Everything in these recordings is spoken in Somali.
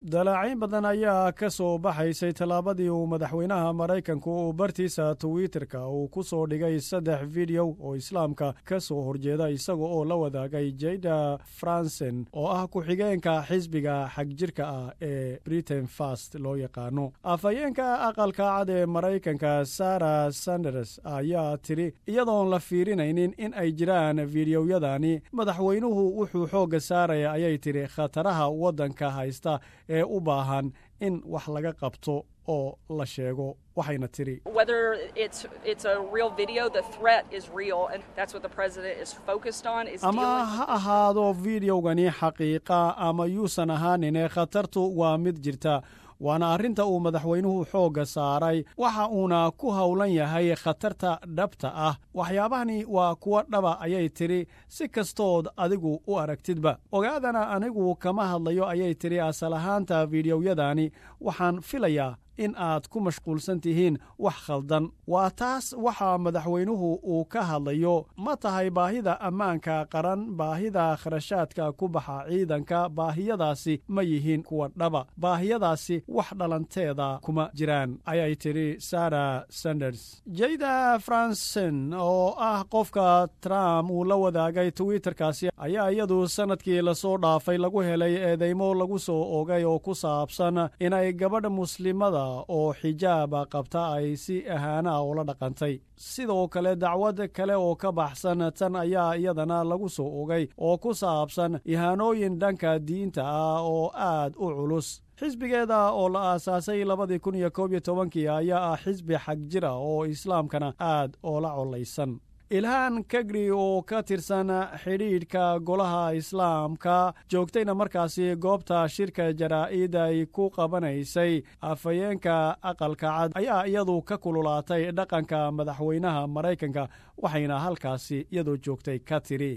dalaacayn badan ayaa ka soo baxaysay tallaabadii uu madaxweynaha maraykanku uu bartiisa twitterka uu ku soo dhigay saddex fideow oo islaamka ka soo horjeeda isaga oo la wadaagay jada fransen oo ah ku-xigeenka xisbiga xagjirka ah ee britain fast loo yaqaano afhayeenka aqalka cad ee maraykanka sara sanders ayaa tidhi iyadoon la fiirinaynin in ay jiraan fideoyadani madaxweynuhu wuxuu xoogga saaraya ayay tidhi khataraha waddanka haysta ee u baahan in wax laga qabto oo la sheego waxayna tidhi ama ha ahaado fideogani xaqiiqa ama yuusan ahaanine khatartu waa mid jirta waana arrinta uu madaxweynuhu xoogga saaray waxa uuna ku howlan yahay khatarta dhabta ah waxyaabahani waa kuwa dhaba ayay tidhi si kastood adigu u aragtidba ogaadana anigu kama hadlayo ayay tidhi asal ahaanta fideoyadani waxaan filayaa in aad ku mashquulsan tihiin wax khaldan waa taas waxa madaxweynuhu uu ka hadlayo ma tahay baahida ammaanka qaran baahida kharashaadka ku baxa ciidanka baahiyadaasi ma yihiin kuwa dhaba baahiyadaasi wax dhalanteeda kuma jiraan ayay tidhi sara sanders jayda fransen oo ah qofka trump uu la wadaagay twitterkaasi ayaa iyadu sannadkii lasoo dhaafay lagu helay eedeymo lagu soo ogay oo ku saabsan inay gabadha muslimada oo xijaaba qabta ay si ahaana ula dhaqantay sidoo kale dacwad kale oo ka baxsan tan ayaa iyadana lagu soo ogay oo ku saabsan ihaanooyin dhanka diinta ah oo aad u culus xisbigeeda oo la aasaasay labadii kun iyo koob iyo tobankii ayaa ah xisbi xag jira oo islaamkana aad oola collaysan ilhaan kagri oo ka tirsan xidhiidhka golaha islaamka joogtayna markaasi goobta shirka jaraa'id ay ku qabanaysay afhayeenka aqalka cad ayaa iyadu ka kululaatay dhaqanka madaxweynaha maraykanka waxayna halkaasi iyadoo joogtay ka tidhi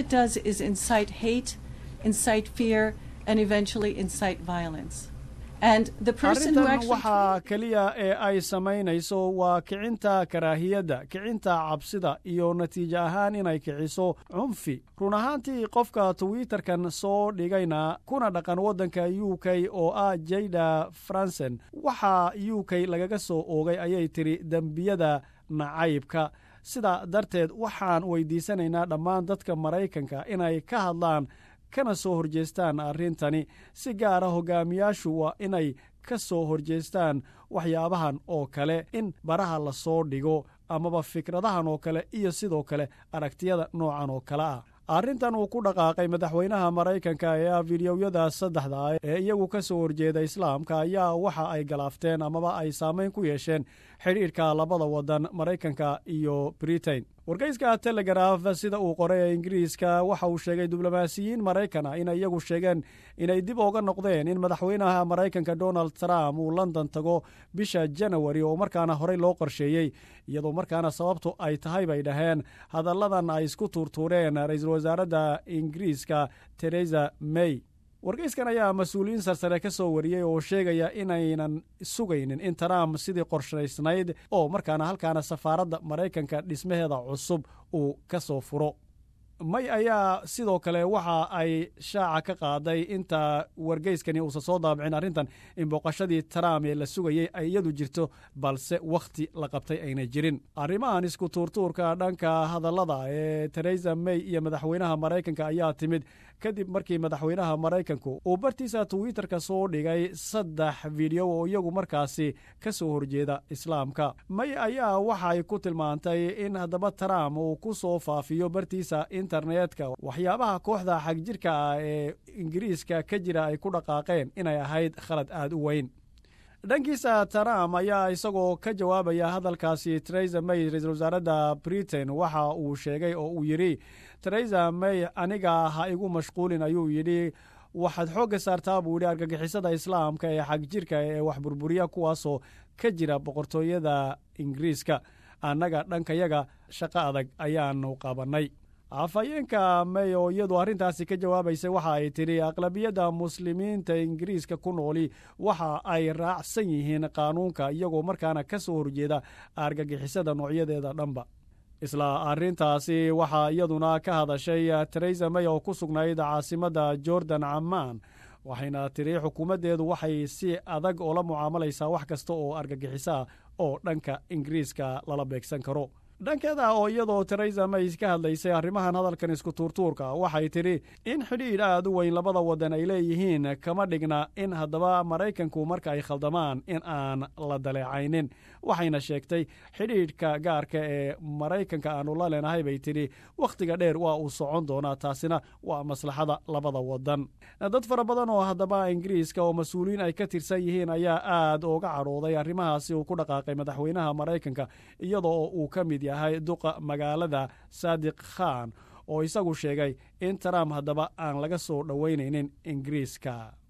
arrintan waxaa keliya ee ay samaynayso waa kicinta karaahiyadda kicinta cabsida iyo natiijo ahaan inay kiciso cunfi run ahaantii qofka twitterkan soo dhigayna kuna dhaqan waddanka u k oo ah jayda fransen waxaa u k lagaga soo oogay ayay tidhi dembiyada nacaybka sidaa darteed waxaan weydiisanaynaa dhammaan dadka maraykanka inay ka hadlaan kana soo horjeestaan arrintani si gaara hogaamiyaashu waa inay ka soo horjeestaan waxyaabahan oo kale in baraha la soo dhigo amaba fikradahan oo kale iyo sidoo kale aragtiyada noocan oo kale ah arrintan uu ku dhaqaaqay madaxweynaha maraykanka ee ah fideoyada saddexda ee iyagu ka soo horjeeda islaamka ayaa waxa ay galaafteen amaba ay saamayn ku yeesheen xidhiidhka labada waddan maraykanka iyo britain wargeyska telegraf sida uu qoray ee ingiriiska waxa uu sheegay diblomaasiyiin maraykana inay iyagu sheegeen inay dib oga noqdeen in madaxweynaha maraykanka donald trump uu london tago bisha janawari oo markaana horey loo qorsheeyey iyadoo markaana sababtu ay tahay bay dhaheen hadalladan ay isku tuurtuureen ra-iisul wasaaradda ingiriiska teresa may wargeyskan ayaa mas-uuliyiin sarsare ka soo wariyey oo sheegaya inaynan sugaynin in trump sidii qorshaysnayd oo markaana halkaana safaaradda maraykanka dhismaheeda cusub uu ka soo furo may ayaa sidoo kale waxa ay shaaca ka qaaday inta wargeyskani uusan soo daabicin arrintan in booqashadii trump ee la sugayey ay iyadu jirto balse wakhti la qabtay ayna jirin arrimahan isku tuurtuurka dhanka hadallada ee teresa may iyo madaxweynaha maraykanka ayaa timid kadib markii madaxweynaha maraykanku uu bartiisa twitterka soo dhigay saddex fideyo oo iyagu markaasi ka soo horjeeda islaamka may ayaa waxay ku tilmaantay in haddaba trump uu ku soo faafiyo bartiisa internetka waxyaabaha kooxda xagjirka ah ee ingiriiska ka jira ay ku dhaqaaqeen inay ahayd khalad aad u weyn dhankiisa trump ayaa isagoo ka jawaabaya hadalkaasi teresa may ra-iisul wasaaradda britain waxa uu sheegay oo uu yidhi teresa may aniga ha igu mashquulin ayuu yidhi waxaad xoogga saartaa buu yidhi argagixisada islaamka ee xagjirka ee wax burburiya kuwaasoo ka jira boqortooyada ingiriiska annaga dhankayaga shaqo adag ayaanu qabannay afhayeenka may oo iyadu arrintaasi ka jawaabaysa waxa ay tidhi aqlabiyadda muslimiinta ingiriiska ku nooli waxa ay raacsan yihiin qaanuunka iyagoo markaana ka soo horjeeda argagixisada noocyadeeda dhanba isla arrintaasi waxaa iyaduna ka hadashay teresa may oo ku sugnayd caasimadda jordan camaan waxayna tiri xukuumaddeedu waxay si adag oola mucaamalaysaa wax kasta oo argagixisaa oo dhanka ingiriiska lala beegsan karo dhankeeda oo iyadoo teresa may ka hadlaysay arrimahan hadalkan isku tuurtuurka waxay tidhi in xidhiidh aad u weyn labada waddan ay leeyihiin kama dhigna in haddaba maraykanku marka ay khaldamaan in aan la daleecaynin waxayna sheegtay xidhiidhka gaarka ee maraykanka aanu la leenahay bay tidhi wakhtiga dheer waa uu socon doonaa taasina waa maslaxada labada waddan dad fara badan oo haddaba ingiriiska oo mas-uuliyiin ay ka tirsan yihiin ayaa aad uga cadhooday arrimahaasi uu ku dhaqaaqay madaxweynaha maraykanka iyadoo uu ka mid yahay duqa magaalada saadiq khan oo isagu sheegay in trump haddaba aan laga soo dhoweynaynin ingiriiska